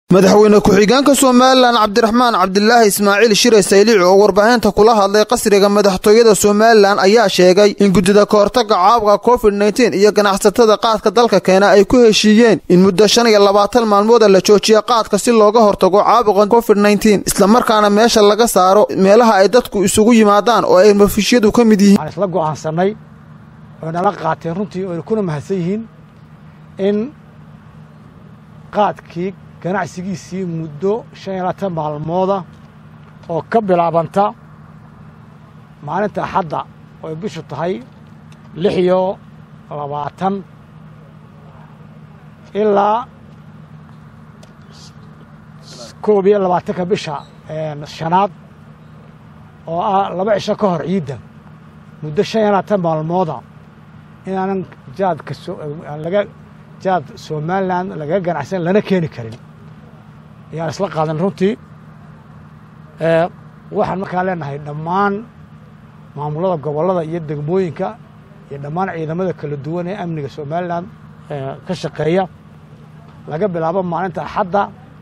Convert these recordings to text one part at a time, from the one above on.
madaxweyne ku-xigeenka somalilan cabdiraxmaan cabdilaahi ismaaciil shire sayliic oo warbaahinta kula hadlay qasriga madaxtooyada somalilan ayaa sheegay in guddida kahortaga caabuqa covid nteen iyo ganacsatada qaadka dalka keena ay ku heshiiyeen in muddo shan iyo labaatan maalmooda la joojiya qaadka si looga hortago caabuqa covid nteen islamarkaana meesha laga saaro meelaha ay dadku isugu yimaadaan oo ay mafishyadu ka mid yihiin waxaan isla go'aansanay oo nala qaateen runtii oo kuna mahadsan yihiin in qaadkii ganacsigiisii muddo shan iyo labaatan maalmooda oo ka bilaabanta maalinta axadda oo ay bishu tahay lix iyo labaatan ilaa koob iyo labaatanka bisha shanaad oo ah laba cisho ka hor ciidda muddo shan iyo labaatan maalmooda inaanan jaadka laga jaad somalilan lagaga ganacsan lana keeni karin ayaan isla qaadan runtii waxaan markaan leenahay dhammaan maamulada gobollada iyo degmooyinka iyo dhammaan ciidamada kala duwan ee amniga somalilan ka shaqeeya laga bilaabo maalinta axadda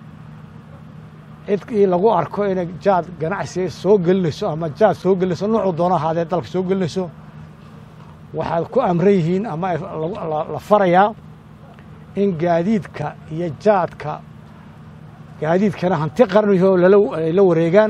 cidkii lagu arko inay jaad ganacsi soo gelinayso ama jaad soo gelinayso nuucuu doono ahaadee dalka soo gelinayso waxaad ku amran yihiin ama la farayaa in gaadiidka iyo jaadka gaadiidkana hanti qarniho ay la wareegaan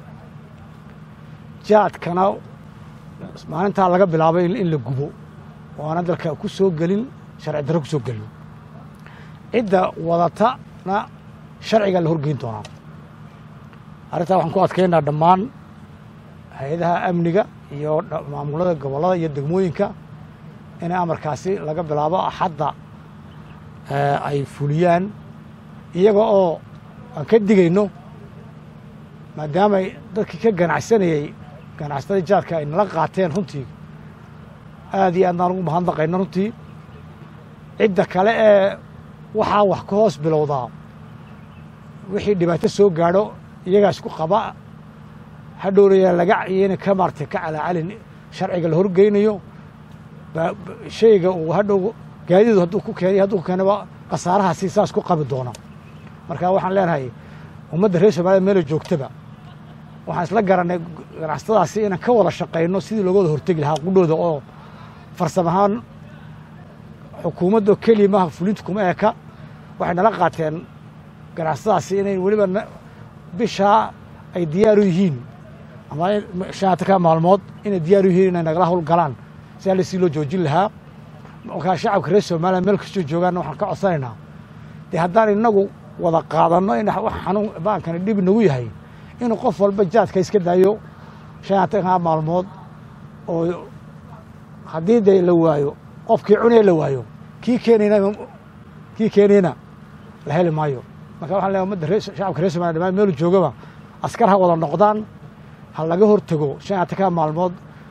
jaadkana maalintaa laga bilaabo in la gubo oo aana dalka ku soo gelin sharci darro ku soo gelin cidda wadatana sharciga la horgeyn doonaa arrintaa waxaan ku adkaynaa dhammaan hay-adaha amniga iyo maamulada gobollada iyo degmooyinka inay amarkaasi laga bilaabo axadda ay fuliyaan iyaga oo aan ka digayno maadaamay dadkii ka ganacsanayey ganacsatada jaadka ay nala qaateen runtii aad iyo aadnaan ugu mahadnaqayno runtii cidda kale ee waxaa wax ka hoos bilowdaa wixii dhibaato soo gaadho iyagaa isku qaba hadhowraya laga iyana ka maartay ka calaacalin sharciga la horgeynayo shayga uu hadhow gaadidu hadduu ku keenay hadduu ku keenaba khasaarahaasi saas ku qabi doona marka waxaan leenahay ummadda reer soomaliya meela joogtaba waxaan isla garannay ganacsatadaasi inaan ka wada shaqayno sidii looga wada hortegi lahaa qudhooda oo farsam ahaan xukuumaddo keliya maaha fulinta kuma eeka waxay nala qaateen ganacsatadaasi inay weliba bishaa ay diyaaru yihiin ama shanaatanka maalmood inay diyaaru yihiin inay nagala howlgalaan si alle si loo joojin lahaa markaa shacabka reer somaliya meel kastoo joogaanna waxaan ka codsanaynaa dee haddaan inagu wada qaadanno in wax xanuun baankani dhib nagu yahay inuu qof walba jaadka iska daayo shanaatanka maalmood oo haddii dee la waayo qofkii cunaya la waayo kii keenayna kii keenayna la heli maayo marka waxan leeay umadda ree shacabka reer somaliya dhamaan meelu joogaba askar ha wada noqdaan ha laga hortego shanaatanka maalmood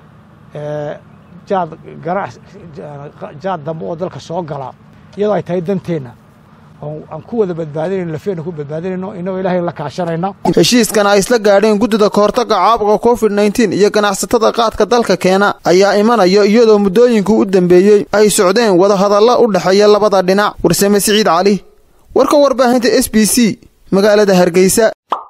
jaad ganac jaad dambe oo dalka soo gala iyadoo ay tahay danteenna aan ku wada badbaadinayno lafeena ku badbaadinayno inagoo ilahay la kaashanayna heshiiskan ay isla gaadheen guddida kahortaga caabuqa covid nteen iyo ganacsatada qaadka dalka keena ayaa imanaya iyadoo muddooyinka u dambeeyey ay socdeen wadahadalla u dhexeeya labada dhinac warsame siciid cali warka warbaahinta s b c magaalada hargeysa